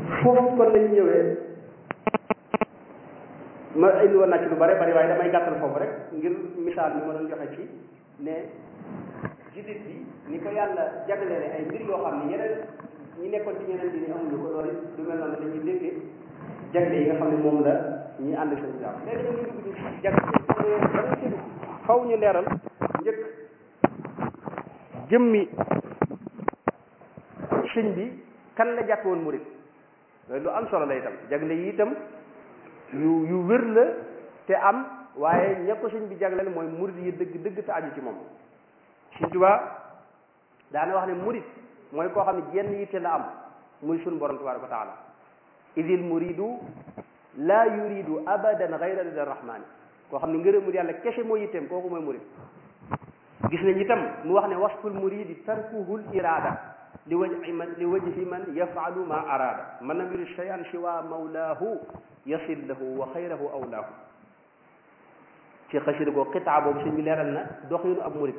foofu kon lañu ñëwee ma indi woon naa ci lu bare bari waaye damay gàttal foofu rek ngir misaal mi ma doon joxe ci ne jullit bi ni ko yàlla jagleele ay mbir yoo xam ne yeneen ñi nekkoon ci ñeneen diine amuñu ko loolu du mel noonu dañuy déggee jagle yi nga xam ne moom la ñuy ànd seen jàmm léegi nag ñu dugg ci jagle danga ci faw ñu leeral njëkk jëmmi sëñ bi kan la jàppe woon murit loolu lu am solo la itam jagle yi itam yu yu wér la te am waaye ña ko sëñ bi jagleel mooy murit yi dëgg dëgg te aju ci moom Sëñ Tuubaa daana wax ne murit mooy koo xam ne jenn yitte la am muy sunu borom tabaraka wa taala idil muridu la yuridu abadan gayra rida rahmani koo xam ne ngërëmul yàlla kese moo yitteem kooku mooy murit gis nañ itam mu wax ne wasful muridi tarkuhul irada li wajhi man li wajhi man yafalu ma arada man lam yurid shay'an siwa mawlaahu yasil lahu wa xayrahu awlaahu ci xasida goo xitaa boobu sëñ bi leeral na doxinu ab murit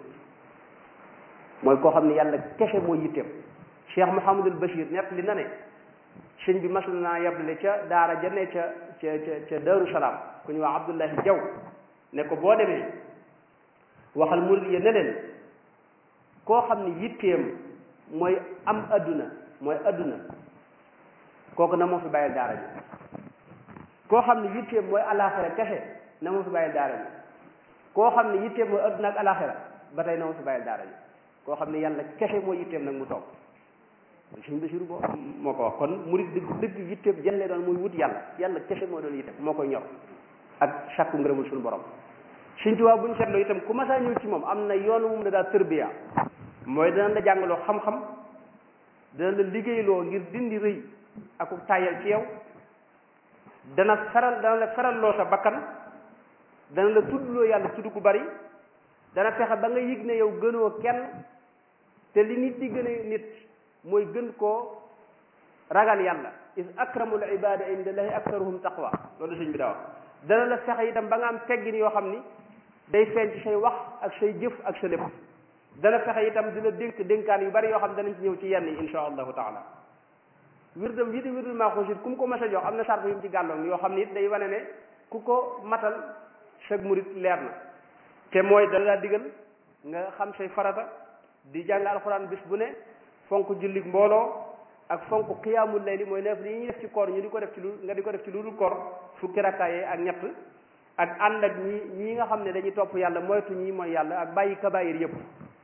mooy koo xam ne yàlla kese moo yitteem Cheikh Mouhamadul Bachir nett li na ne sëñ bi mas naa yable ca daara ja ne ca ca ca ca Daaru Salaam ku ñu wax Abdullahi Jaw ne ko boo demee waxal murid ya ne leen koo xam ne yitteem mooy am adduna mooy adduna kooku na moo fi bàyyil daara ji koo xam ne yitteem mooy alaxira kese na moo fi bàyyil daara ji koo xam ne yitteem mooy adduna ak alaxira ba tey na moo fi bàyyil daara ji koo xam ne yàlla kese mooy yitteem nag mu toog suñ Basiru boo moo ko wax kon murid dëgg dëgg yitteem jëlee doon muy wut yàlla yàlla kese moo doon yitteem moo koy ñor ak sàkku ngërëmul suñu borom Sëñ Tuubaa bu ñu seetloo itam ku masaa ñëw ci moom am na yoonu moom da daa tërbiya mooy dana la jàngaloo xam-xam dana la liggéeyloo ngir dindi rëy ak tàyyal ci yow dana feral dana la feralloo sa bakkan dana la tuddloo yàlla tudd ku bari dana fexe ba nga yëg ne yow gënoo kenn te li nit di gën a nit mooy gën koo ragal yàlla is akramul ibada inda llahi aktaruhum taqwa loolu sëñ bi daa wax dana la fexe itam ba nga am teggin yoo xam ni day feeñ ci say wax ak say jëf ak sa lépp dana fexe itam di la dénk dénkaan yu bari yoo xam danañ ci ñëw ci yenn yi insha allahu taala wirdam yi di wirdul maaxuus it ku mu ko mas a jox am na sart yu mu ci gàlloon yoo xam ni it day wane ne ku ko matal sag murit leer na te mooy dana laa digal nga xam say farata di jàng alxuraan bis bu ne fonk jullik mbooloo ak fonk xiyaamul layli mooy neef li ñuy def ci koor ñu di ko def ci lu nga di ko def ci lu dul koor fukki rakkaaye ak ñett ak ànd ak ñi ñi nga xam ne dañuy topp yàlla moytu ñi mooy yàlla ak bàyyi kabaayir yëpp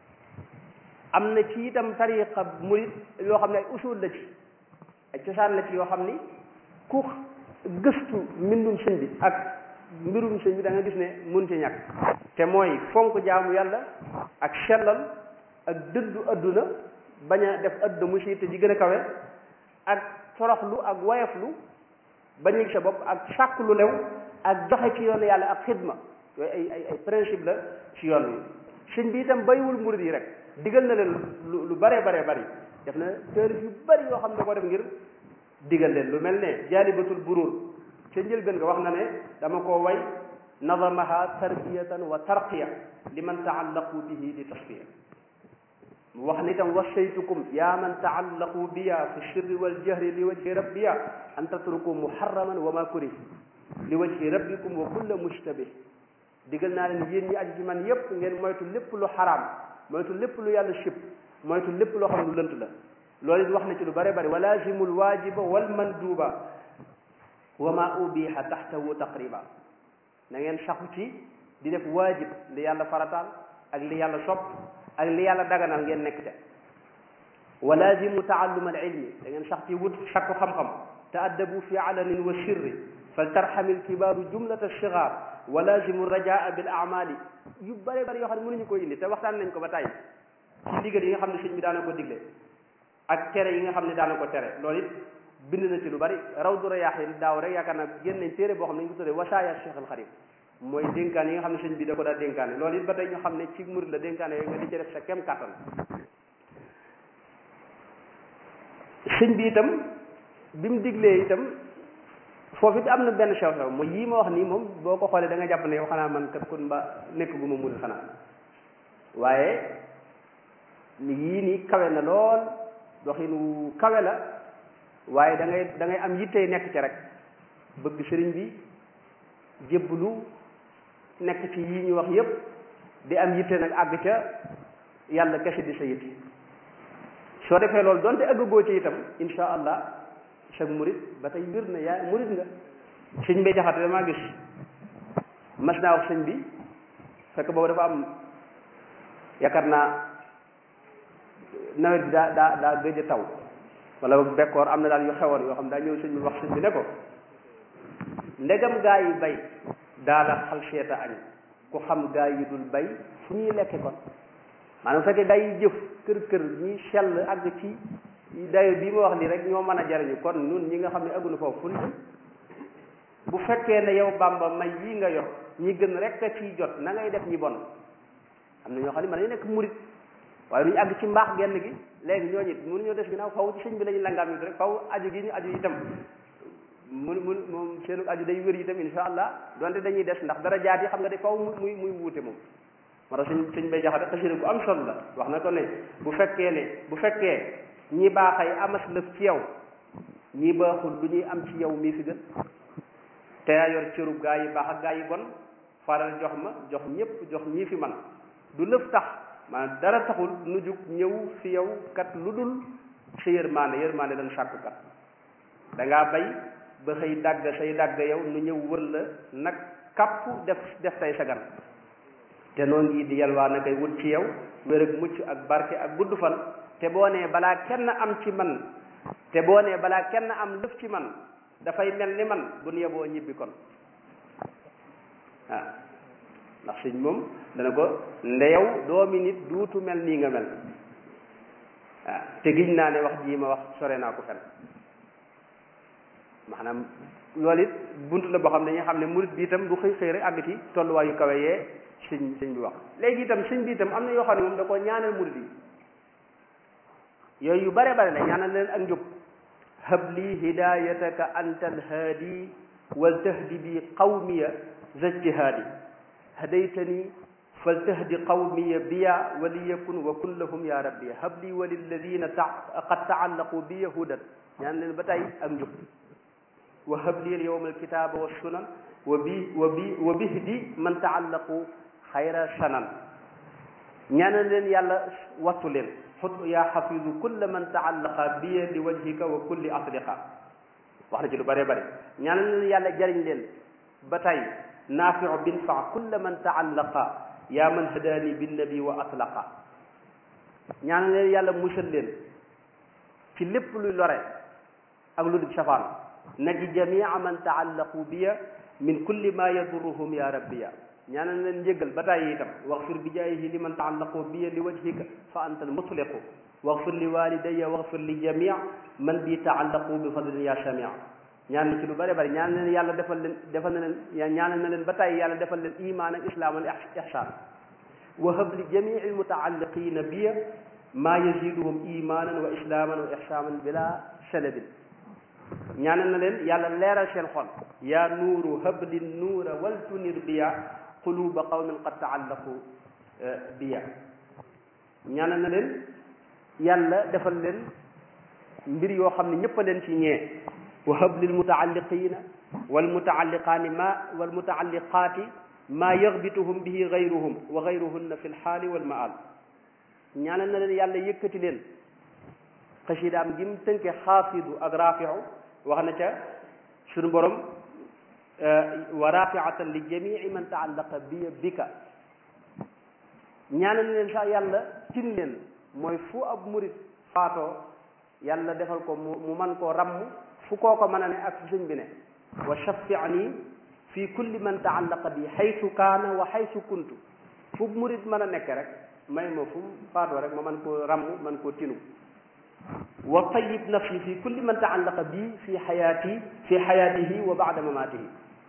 am na ci itam tariqa murit yoo xam ne ay usul la ci ay cosaan la ci yoo xam ni ku gëstu mbindum sëñ bi ak mbirum sëñ bi da nga gis ne mun ci ñàkk te mooy fonk jaamu yàlla ak sellal ak dëddu adduna bañ a def adduna mu siite ji gën a kawe ak toroxlu ak wayaflu bañ a gis sa bopp ak sàkk lu lew ak joxe ci yoonu yàlla ak xidma yooyu ay ay ay principe la ci yoon wi sëñ bi itam bayiwul murid yi rek digal na leen lu lu bare bare bari def na tërif yu bari yoo xam ne da ko def ngir digal leen lu mel ne jaalibatul buruur ca njëlbeen nga wax na ne dama koo way nadamaha tarbiyatan wa tarqiya liman taallaqu bihi li tasfiya mu wax ni itam wasaytukum ya man taallaqu biya fi sirri wal jahri li wajhi rabbiya an tatruku muharraman wa ma kurih li wajhi rabbikum wa kulla mushtabih digal naa leen yéen ñi aju ci man yépp ngeen moytu lépp lu xaraam moytu lépp lu yàlla sib moytu lépp loo xam lu lënt la loolu it wax na ci lu bare bari wa lazimul waajiba wal manduba wa ma ubiha taxtahu taqriba na ngeen saxu ci di def waajib li yàlla farataal ak li yàlla sopp ak li yàlla daganal ngeen nekk te wa lazimu taallum al ilmi da ngeen sax ci wut sakku xam-xam taaddabu fi alanin wa sirri fal tarxami lkibaaru jumlata sigaar wa lazimu rajaa bil amali yu bare bari yoo xam ne mënuñu ko indi te waxtaan nañ ko ba tey ci digal yi nga xam ne sëñ bi daana ko digle ak tere yi nga xam ne daana ko tere loolu it bind na ci lu bari rawdu rayaahin daaw rek yaakaar naa génn nañ téere boo xam ne ñu ko tuddee wasaaya Cheikh al Xadim mooy dénkaan yi nga xam ne sëñ bi da ko daa dénkaane loolu it ba tey ñu xam ne ci murid la dénkaane yooyu nga di ci def sa kem kàttan sëñ bi itam bi mu diglee itam foofu it am na benn sew sew mooy yii ma wax nii moom boo ko xoolee da nga jàpp ne yow xanaa man kat kon ba nekk gu ma murid xanaa waaye yii nii kawe na lool doxin wu kawe la waaye da ngay da ngay am yittey nekk ci rek bëgg sëriñ bi jébbalu nekk ci yi ñu wax yépp di am yitte nag àgg ca yàlla kese di sa yitte soo defee loolu donte àggagoo ci itam insha allah sag murit ba tey wér na yaa murit nga sëñ bay jaxate damaa gis mas naa wax sëñ bi fekk boobu dafa am yaakaar naa nawet bi daa daa daa gëj a taw wala bekkoor am na daal yu xewoon yoo xam daa ñëw sëñ bi wax sëñ bi ne ko ndegam gaa yi bay daa la xal seeta añ ku xam gaa yi dul bay fu ñuy lekke kon maanaam fekkee gaa yi jëf kër kër ñi sell àgg ci dayo bii ma wax nii rek ñoo mën a jariñu kon nun ñi nga xam ne aggunu foofu fu ñu bu fekkee ne yow bàmba may yii nga yor ñi gën rek a ciy jot na ngay def ñi bon am na ñoo xam ne mën nañu nekk murit waaye du ñu àgg ci mbaax genn gi léegi ñooñu it mënuñoo des ginnaaw faw ci sëñ bi la ñu langaam yi rek faw aju gi ñu aju itam mun mun moom seenu aju day wér itam insha allah donte dañuy des ndax dara jaat yi xam nga de faw muy muy wuute moom moo tax sëñ sëñ bay jaxate xasida bu am solo la wax na ko ne bu fekkee ne bu fekkee ñi baaxay amas lëf ci yow ñi baaxul du ñuy am ci yow mii fi gën te yaa yor cërub gaa yi baax ak gaa yi bon faral jox ma jox ñëpp jox ñii fi man du lëf tax maanaam dara taxul nu jug ñëw fi yow kat lu dul sa yërmaande yërmaande dañ sàkku kat da ngaa bay ba xëy dàgg say dàgg yow nu ñëw wër la nag kàpp def def tay sagan te noo ngi di yalwaa na koy wut ci yow wér ak mucc ak barke ak gudd fan te boo nee balaa kenn am ci man te boo nee balaa kenn am lëf ci man dafay mel ni man bu nu yeboo ñibbi kon waaw ndax sëñ moom dana ko ndeyow doomi nit duutu mel nii nga mel waaw te giñ naa ne wax jii ma wax sore naa ko fen maanaam loolu it bunt la boo xam ne dañuy xam ne murit bi itam du xëy xëy rek àgg ci tolluwaayu kawe yee sëñ sëñ bi wax léegi itam sëñ bi itam am na yoo xam ne moom da ko ñaanal murit yi yooyu yu bare bare la ñaanal leen ak njub hab li hidayataka anta alhaadi waltahdi bi qawmiya zajtihaadi hadaytani faltahdi qawmiya biya waliyakun wa kun lahum ya rabbi hab li walilladina qad taallaqu biya hudan ñaan leen ba tey ak njub wa hab li alyawma alkitaba wassunan wa bi wa bi wa bihdi man taallaqu xayra sanan ñaanal leen yàlla wattu leen xut yaa xafidu kulla man taallaqa biya li wajhika wa kulli asdiqa wax na ci lu bare bare ñaanal leen yàlla jariñ leen ba tey naafiu bin fa kulla man taallaqa yaa man hadaani binnabi wa atlaqa ñaanal leen yàlla musal leen ci lépp luy lore ak lu dul safaan naji jamia man taallaqu biya min kulli ma yadurruhum ya rabbiya ñaanal leen njëggal ba tàyyi itam waxfir bi jaayihi li man taallaqu biya li wajhika fa anta almutliqu waxfir li walidaya waxfir li jamia man bi taallaqu bi fadlin ya samia ñaan na ci lu bëri bëri ñaan leen yàlla defal leen defal na leen ñaanal na leen ba tàyyi yàlla defal leen iman ak islam al ihsan wa hab li jamii almutaalliqina biya ma yaziduhum imanan wa islaman wa ihsanan bila salabin ñaanal na leen yàlla leeral seen xol yaa nuuru hab li nuura wal tunir biya quluba qawmin qad taallaqu biya ñaanal na leen yàlla defal leen mbir yoo xam ne ñëpp a leen ci ñee wa hab lil mutaalliqina wal mutaalliqaani ma wal mutaalliqaati maa yaxbituhum bihi gayruhum wa gayruhunna fi lxaali wal maal ñaanal na leen yàlla yëkkati leen xasidaam gi mu tënke xaafidu ak raafiu wax na ca suñu borom wa rafiatan li jamii man taallaqa biya bika ñaanal leen sax yàlla tin leen mooy fu ab murit faatoo yàlla defal ko mu mu man koo ramm fu koo ko mën a ne ak fu sëñ bi ne wa shafiani fi kulli man taallaqa bi xaytu kaana wa xaytu kuntu fu murit mën a nekk rek may ma fu faatoo rek ma man koo ramm man koo tinu wa tayyib nafsi fi kulli man taallaqa bi fi xayaati fi xayaatihi wa baada mamaatihi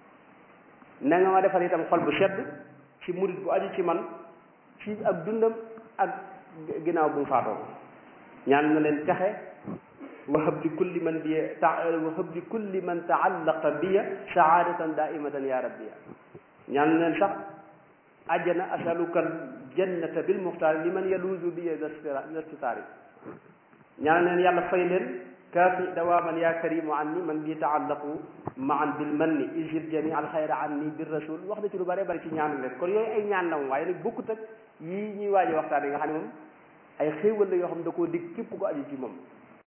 na nga ma defal itam xol bu sedd ci murit bu aju ci man ci ak dundam ak ginnaaw bu mu faatoo ñaan na leen texe wahab li kulli man bi wahab li kulli man taallaqa biya saadatan daaimatan ya rabbiya ñaan na leen sax ajjana asaluka aljannata bilmuxtaari liman yaluuzu biya lastitaari ñaan leen yàlla fay leen kaafi dawaaman yaa karimu an ni man bi taallaqu maan bil man ni isir jami al xayra an ni bir rasul wax na ci lu bare bari ci ñaanu leen kon yooyu ay ñaan la moom waaye nag bokkut ak yii ñuy waaje waxtaan yi nga xam ne moom ay xéewal la yoo xam da koo dig képp ko aju ci moom